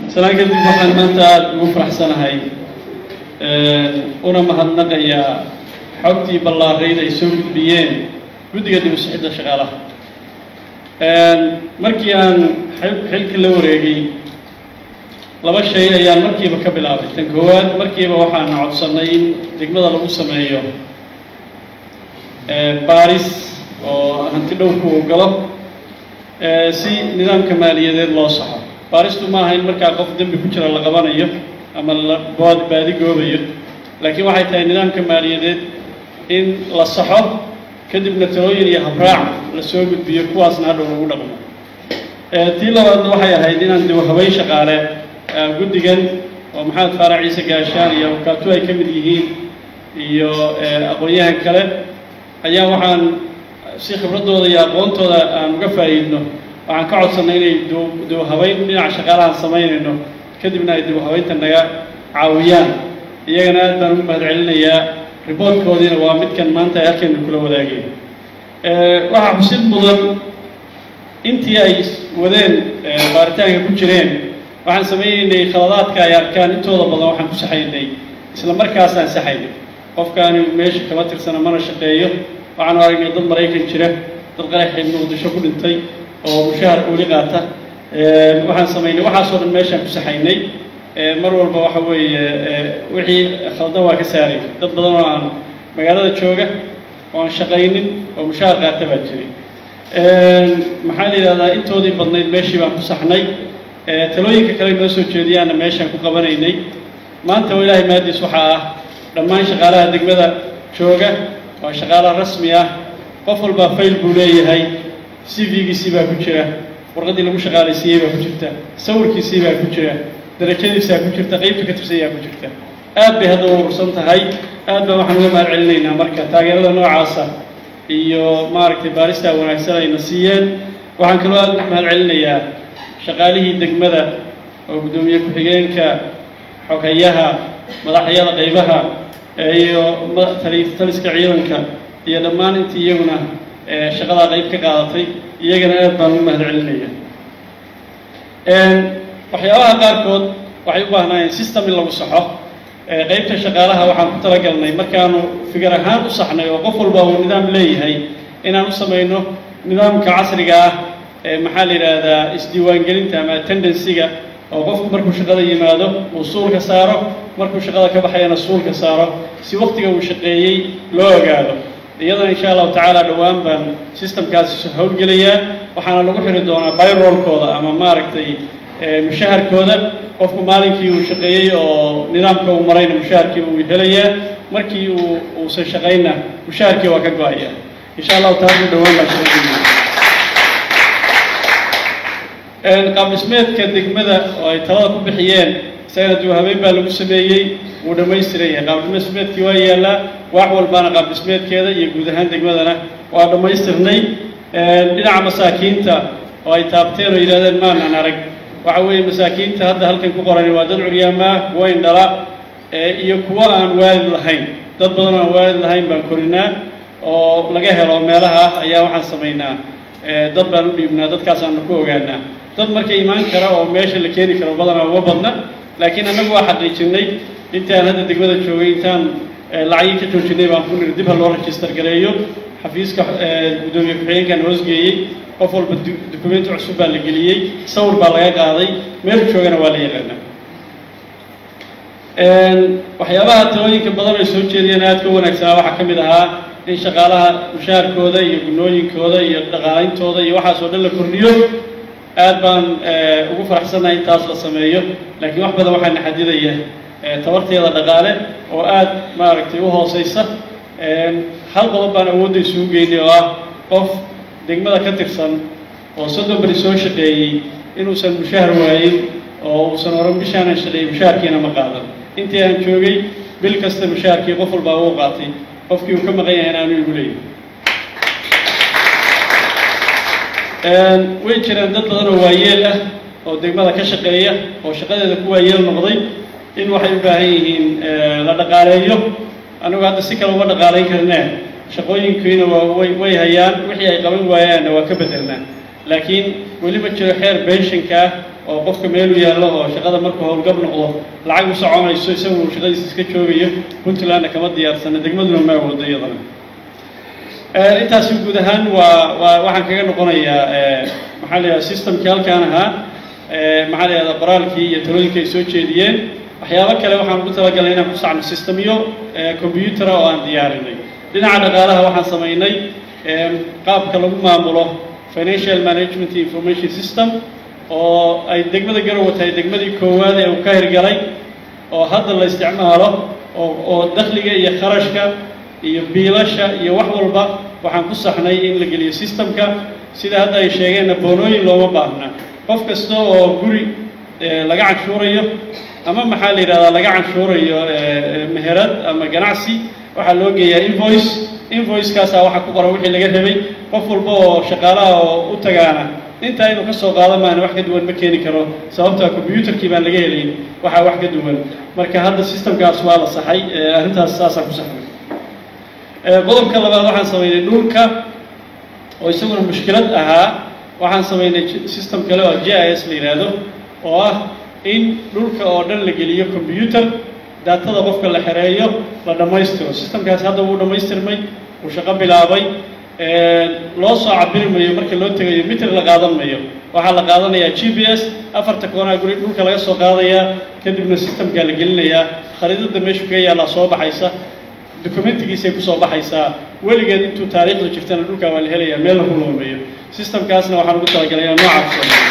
salaan kadib waxaan maanta aada ugu faraxsanahay una mahadnaqayaa xogtii ballaarayd ay soo gudbiyeen guddiga dib u sixidda shaqaalaha markii aan xilkii la wareegay laba shay ayaan markiiba ka bilaabay tan koowaad markiiba waxaan codsannay in degmada lagu sameeyo baaris oo hanti dhowrku uu galo si nidaamka maaliyadeed loo saxo baaristu maaha in markaa qof dembi ku jira la qabanayo ama la bood baadi goobayo laakiin waxay tahay nidaamka maaliyadeed in la saxo kadibna talooyin iyo habraac la soo gudbiyo kuwaasna hadhow lagu dhaqmo tii labaadna waxay ahayd inaan dib habeyn shaqaale guddigan oo maxamed faarac ciise gaashaan iyo awkaatu ay ka mid yihiin iyo aqoon-yahan kale ayaa waxaan si khibraddooda iyo aqoontooda aan uga faa'iidno waxaan ka codsannay inay dib habeyn dhinaca shaqaalahaan samaynayno kadibna ay dib habeynta naga caawiyaan iyagana aad baan ugu mahad celinayaa riboortkoodiina waa midkan maanta ay halkeenu kula wadaageen waxaa xusid mudan intii ay wadeen baaritaanka ku jireen waxaan samaynaynay khaladaadka ay arkaan intooda badan waxaan ku saxaynay isla markaasaan saxaynay qofkaani meesha kama tirsana mana shaqeeyo waxaanu aragnay dad maraykan jira dad qaraxay muqdisho ku dhintay oo mushahar weli qaata waxaan samaynay waxaasoo dhan meeshaan ku saxaynay mar walba waxa weeye wixii khaldan waa ka saaray dad badan oo aan magaalada jooga oo aan shaqaynin oo mushahar qaata baa jiray maxaa la yidhahdaa intoodii badnayd meeshii baan ku saxnay talooyinka kale noo soo jeediyaanna meeshaan ku qabanaynay maanta oo ilaahay maadiis waxaa ah dhammaan shaqaalaha degmada jooga waa shaqaala rasmi ah qof walbaa fayl buu leeyahay c v-giisii baa ku jira warqaddii lagu shaqaalaysiiyey baa ku jirta sawirkiisii baa ku jira darajadiisaa ku jirta qeybta ka tirsanyaa ku jirta aad bay hadda u urursan tahay aad baan waxaan uga mahad celinaynaa marka taageerada noocaasa iyo maaragtay baaristaa wanaagsan ayna siiyeen waxaan kaloo aad uga mahad celinayaa shaqaalihii degmada oo guddoomiye ku-xigeenka xogayaha madaxyada qaybaha iyo taliska ciidanka iyo dhammaan intii iyaguna shaqadaa qayb ka qaadatay iyagana aad baan ugu mahad celinaya waxyaabaha qaarkood waxay u baahnaayeen system in lagu saxo qaybta shaqaalaha waxaan ku talagalnay markaanu figar ahaan u saxnay oo qof walba uu nidaam leeyahay inaan u samayno nidaamka casriga ah ee maxaa la yidhaahdaa isdiiwaangelinta ama attendancyga oo qofku markuu shaqada yimaado uu suulka saaro markuu shaqada ka baxayana suulka saaro si waqtiga uu shaqeeyey loo ogaado iyadana insha allahu tacaala dhowaan baan systemkaasi howlgelayaa waxaana lagu xiri doonaa byroolkooda ama maaragtay mushaharkooda qofku maalinkii uu shaqeeyey oo nidaamka uu marayna mushaharkii uu helayaa markii uu uusan shaqayna mushaharkii waa ka go-aya insha allahu taala dhowaan baan shaqeynaya qaab dhismeedka degmada oo ay talada ku bixiyeen isagana dib habeyn baa lagu sameeyey wuu dhammaystiran yahay qaab dhismeedkii waa yaallaa wax walbaana qaab dhismeedkeeda iyo guud ahaan degmadana waa dhammaystirnay dhinaca masaakiinta oo ay taabteen oo yidhahdeen maanan arag waxa weeye masaakiinta hadda halkan ku qoran waa dad curyaama kuwa indhala iyo kuwo aan waalid lahayn dad badan oo aan waalid lahayn baan korinaa oo laga helo meelaha ah ayaa waxaan samaynaa dad baan u dhiibnaa dadkaasaanu ku ogaanaa dad marka imaan kara oo meesha la keeni karo badanaa uma badna laakiin annagu waa xaqiijinay intaan hadda degmada joogay intaan lacagii ka joojinay baan ku niri dib ha loo register gareeyo xafiiska guddoomiye ku-xigeenkan hoosgeeyey qof walba dukumenti cusub baa la geliyey sawir baa laga qaaday meel joogana waa la yaqaanaa waxyaabaha talooyinka badan ay soo jeediyeen aad ka wanaagsanaa waxaa ka mid ahaa in shaqaalaha mushaharkooda iyo gunooyinkooda iyo dhaqaaleyntooda iyo waxaasoo dhan la kordhiyo aad baan ugu faraxsannahay intaas la sameeyo laakiin wax badan waxaana xadidaya tabarteeda dhaqaale oo aad maaragtay u hooseysa hal qodob baan awoodda isugu geynay oo ah qof degmada ka tirsan oo soddon beri soo shaqeeyey inuusan mushahar waayin oo uusan oran bishaanan shaqeeyey mushaharkiina ma qaadan intii aan joogay bil kasta mushaharkii qof walbaa uu qaatay qofkii uu ka maqan yahay inaanu igu leeyahy way jiraan dad badan oo waayeel ah oo degmada ka shaqeeya oo shaqadeeda ku waayeel noqday in waxay u baahan yihiin la dhaqaaleeyo anigu hadda si kale uma dhaqaalayn karnee shaqooyinkiina waa way way hayaan wixii ay qaban waayaanna waa ka bedelnaa laakiin weli ma jiro xeer benshinka ah oo qofka meelu yaallo oo shaqada markuu howlgab noqdo lacag u soconayso isagu uu shaqadiisa iska joogayo puntlandna kama diyaarsana degmaduna ma awoodo iyadana intaasi guud ahaan waa waa waxaan kaga noqonayaa maxaa la yidhahda systemkii halkaan ahaa maxaa la yidhahda qoraalkii iyo talooyinka ay soo jeediyeen waxyaabo kale waxaan ugu talagalnay inaan ku sacno systemyo combyutera oo aan diyaarinay dhinaca dhaqaalaha waxaan samaynay qaabka lagu maamulo financial management information system oo ay degmada garowe tahay degmadii koowaad ee uu ka hirgalay oo hadda la isticmaalo oo oo dakhliga iyo kharashka iyo biilasha iyo wax walba waxaan ku saxnay in la geliyo systemka sida hadda ay sheegeenna boonooyin looma baahna qof kasta oo guri laga canshuurayo ama maxaa la yidhahdaa laga canshuurayo meherad ama ganacsi waxaa loo geeyaa invoice invoicekaasaa waxaa ku qoran wixii laga rabay qof walba oo shaqaalaha oo u tagaana intaa inuu ka soo qaado maana wax ka duwan ma keeni karo sababtaa combyuutarkii baan laga helayn waxaa wax ka duwan marka hadda systemkaas waa la saxay arrintaas saasaan ku saxnay qodobka labaad waxaan samaynay dhulka oo isaguna mushkilad ahaa waxaan samaynay system kale oo j i s la yidhaahdo oo ah in dhulka oo dhan la geliyo combyuter daatada qofka la xereeyo la dhammaystiro systemkaasi hadda wuu dhammaystirmay wuu shaqo bilaabay loo soo cabiri mayo marka loo tegayo mitir la qaadan mayo waxaa la qaadanayaa g b s afarta koonaa guri dhulka laga soo qaadayaa kadibna systemkaa la gelinayaa khariidada meeshu kaga yaallaa soo baxaysa documentigiisay kusoo baxaysaa weligeed intuu taariikhda jirtana dhulkaa waa la helayaa meel lagu loomeeyo systemkaasna waxaan ugu talagalay inaan noocaas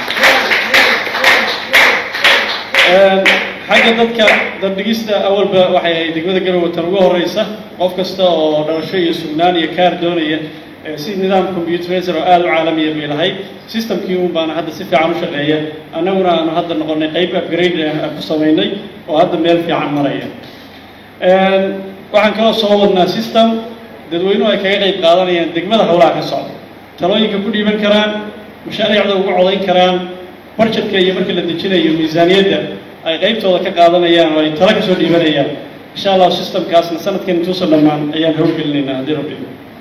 xagga dadka dandhigista awalba waxay ahayd degmada garowe tan ugu horeysa qof kasta oo dhalasho iyo sugnaan iyo kaar doonaya si nidaam combyuterizer oo aada u caalamiya bay lahayd systemkii un baana hadda si fiican u shaqeeya annaguna aanu hadda noqonay qayb upgrade ah ku samaynay oo hadda meel fiican maraya waxaan kaloo soo wadnaa system dadweynuhu ay kaga qayb qaadanayaan degmada howlaha ka socda talooyinka ku dhiiban karaan mashaariicda ugu codayn karaan barjetka iyo markii la dejinayo miisaaniyadda ay qaybtooda ka qaadanayaan oo ay talo ka soo dhiibanayaan insha allahu systemkaasna sanadkan intuusan dhammaan ayaan howlgelinaynaa haddii rabbi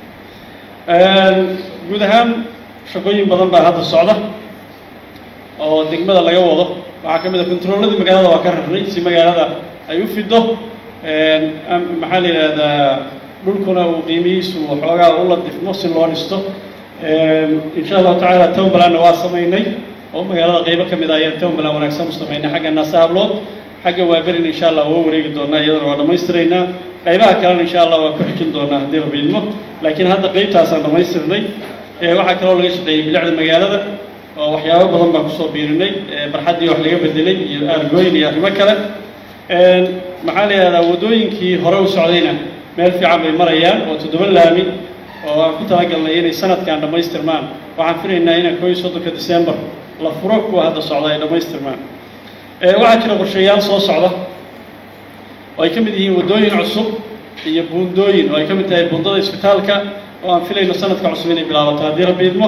guud ahaan shaqooyin badan baa hadda socda oo degmada laga wado waxaa ka mid a controlladii magaalada waa ka rarnay si magaalada ay u fido maxaa la yidhaahdaa dhulkuna uu qiimihiisu waxoogaa u ladifmo si loo dhisto insha allahu tacaala townbalandna waa samaynay oo magaalada qaybo ka mid ah ayaan townbaland wanaagsan u samaynay xagga naasa hablood xagga waaberin insha allah waa wareegi doonaa iyadana waa dhammaystiraynaa qaybaha kalena insha allah waa ku xijin doonaa haddii rabbi idmo laakiin hadda qaybtaasaan dhammaystirnay waxaa kaloo laga shaqeeyey bilicda magaalada oo waxyaabo badan baan kusoo biirinay barxaddii wax laga bedelay iyo aargooyin iyo arrimo kale maxaa la yidhahdaa waddooyinkii hore u socdayna meel fiican bay marayaan oo toddoba laami oo aan ku talagalnay inay sanadkan dhammaystirmaan waxaan filaynaa inaan koo iyo soddonka december la furo kuwa hadda socda ay dhammaystirmaan waxaa jira qorshayaal soo socda oo ay ka mid yihiin waddooyin cusub iyo buundooyin oo ay ka mid tahay buundada isbitaalka oo aan filayno sanadka cusub inay bilaabato haddii rabbi idmo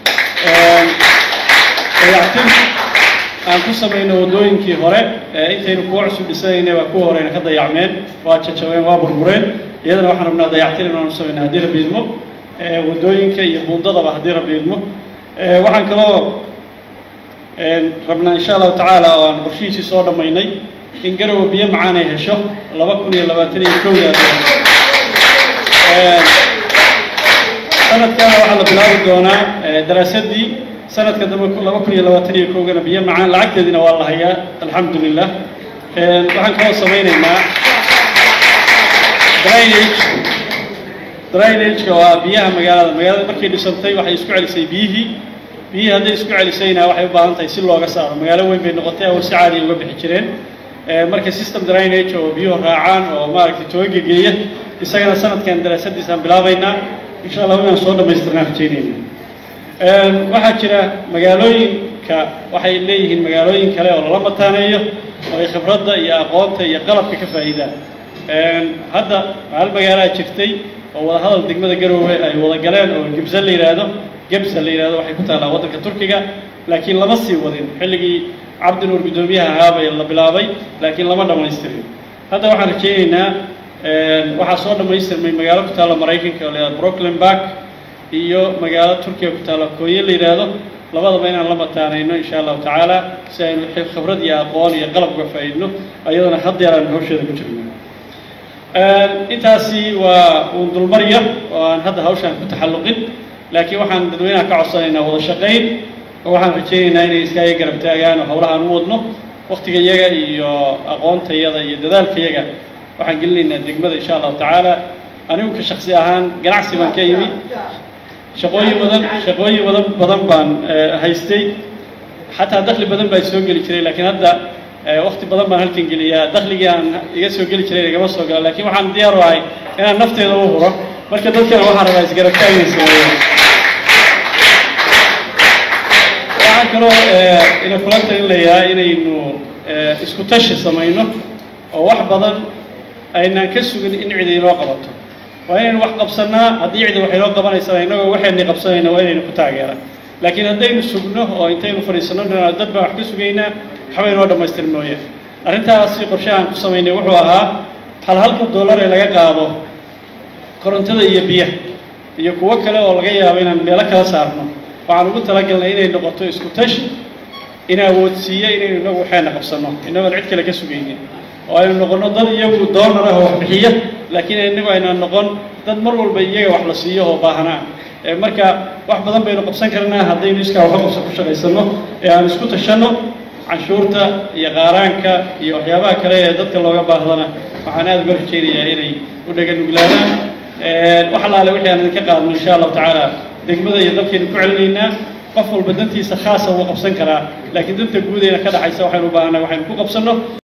dayactir aan ku samayno waddooyinkii hore intaynu kuwa cusub dhisanayna waa kuwa horeyna ka dayacmeen waa jajabeen waa burbureen iyadana waxaan rabnaa dayactir inaanu samayno haddii rabbi idmo waddooyinka iyo buundadaba haddii rabbi idmo waxaan kaloo rabnaa insha allahu tacaala oo aan qorshihiisii soo dhammaynay in garowe biyo macaan ay hesho laba kun iyo labaatan iyo kowda sanadkana waxaa la bilaabi doonaa daraasadii sanadka dambe laba kun iyo labaatan iyo kowgana biyo macaan lacagteediina waa la hayaa alxamdu lilah waxaan kaloo samaynaynaa drainage drainageka oo ah biyaha magaalada magaalada markay dhisantay waxay isku celisay biyihii biyihii hadday isku celisayna waxay u baahan tahay si looga saaro magaalo weyn bay noqotay awal si caadiya uga bixi jireen marka system drainage oo biyuhu raacaan oo maaragtay tooga geeya isagana sanadkan daraasadiisaan bilaabaynaa insha allah inaan soo dhammaystirnaan rajaynayna waxaa jira magaalooyinka waxay leeyihiin magaalooyin kale oo lala mataaneeyo oo ay khibradda iyo aqoonta iyo qalabka ka faa'iidaan hadda hal magaalaa jirtay oo wadahadal degmada garoowe ay wada galeen oo gebsa la yidhaahdo gebsa la yidhahdo waxay ku taallaa waddanka turkiga laakiin lama sii wadin xilligii cabdinuur guddoomiyaha ahaabay la bilaabay laakiin lama dhammaystirin hadda waxaan rajaynaynaa waxaa soo dhammaystirmay magaalo ku taalla maraykanka oo la yidhahdo brooklyn bark iyo magaalo turkiga ku taalla kooye la yidhaahdo labadaba inaan la mataanayno insha allahu tacaala si aynu khibrad iyo aqoon iyo qalab uga faa'iidno ayadana haddeer aan hawsheeda ku jirno intaasi waa uun dulmarya oo aan hadda hawshaan ku taxalluqin laakiin waxaan dadweynaha ka codsanaynaa wada shaqayn oo waxaan rajaynaynaa inay iskaaga garab taagaan oo howlaha aan u wadno waktiga yaga iyo aqoontayada iyo dadaalkayaga waxaan gelinaynaa degmada insha allahu tacaala anigu ka shaksi ahaan ganacsi baan ka yimi shaqooyin badan shaqooyin badan badan baan haystay xataa dakli badan baa soo geli jiray laakiin hadda wakti badan baan halkan geliyaa dakligii aan iga soo geli jiray igama soo gala lakiin waxaan diyaar u ahay inaan nafteeda u huro marka dadkana waxaan rabaa isgarabtaagay sameeyo waxaan kaloo ina kula talinayaa inaynu isku tashi samayno oo wax badan aynaan ka sugin in cidi inoo qabato waa inaynu wax qabsannaa haddii cidi wax inoo qabanaysaa innagoo waxayni qabsanayna waa inaynu ku taageeraan laakiin haddaynu sugno oo intaynu fadhiisanno dad baan wax ka sugaynaa waxba inoo dhammaystir mooye arrintaasi qorshahaan ku samaynay wuxuu ahaa hal halka dollar ee laga qaado korontada iyo biyaha iyo kuwo kale oo laga yaabo inaan meelo kala saarno waxaan ugu talagalnay inay noqoto isku tashi in awoodsiiya inaynu inagu waxayna qabsanno innagoon cid kale ka sugaynin oo aynu noqonno dad iyagu doonar ah oo wax bixiya laakiin innagu aynaan noqon dad mar walba iyaga wax la siiyo oo baahanaa marka wax badan baynu qabsan karnaa haddaynu iskaa waxa qabso ku shaqaysanno ee aan isku tashanno canshuurta iyo qaaraanka iyo waxyaabaha kale ee dadka looga baahdana waxaan aada uga rajaynayaa inay u dhaganuglaadaan wax allaale wixii aan idinka qaadno insha allahu tacaala degmada iyo dalkaynu ku celinaynaa qof walba dantiisa khaasa wuu qabsan karaa laakiin danta guudeyna ka dhaxaysa waxaynu u baahannahay waxaynu ku qabsanno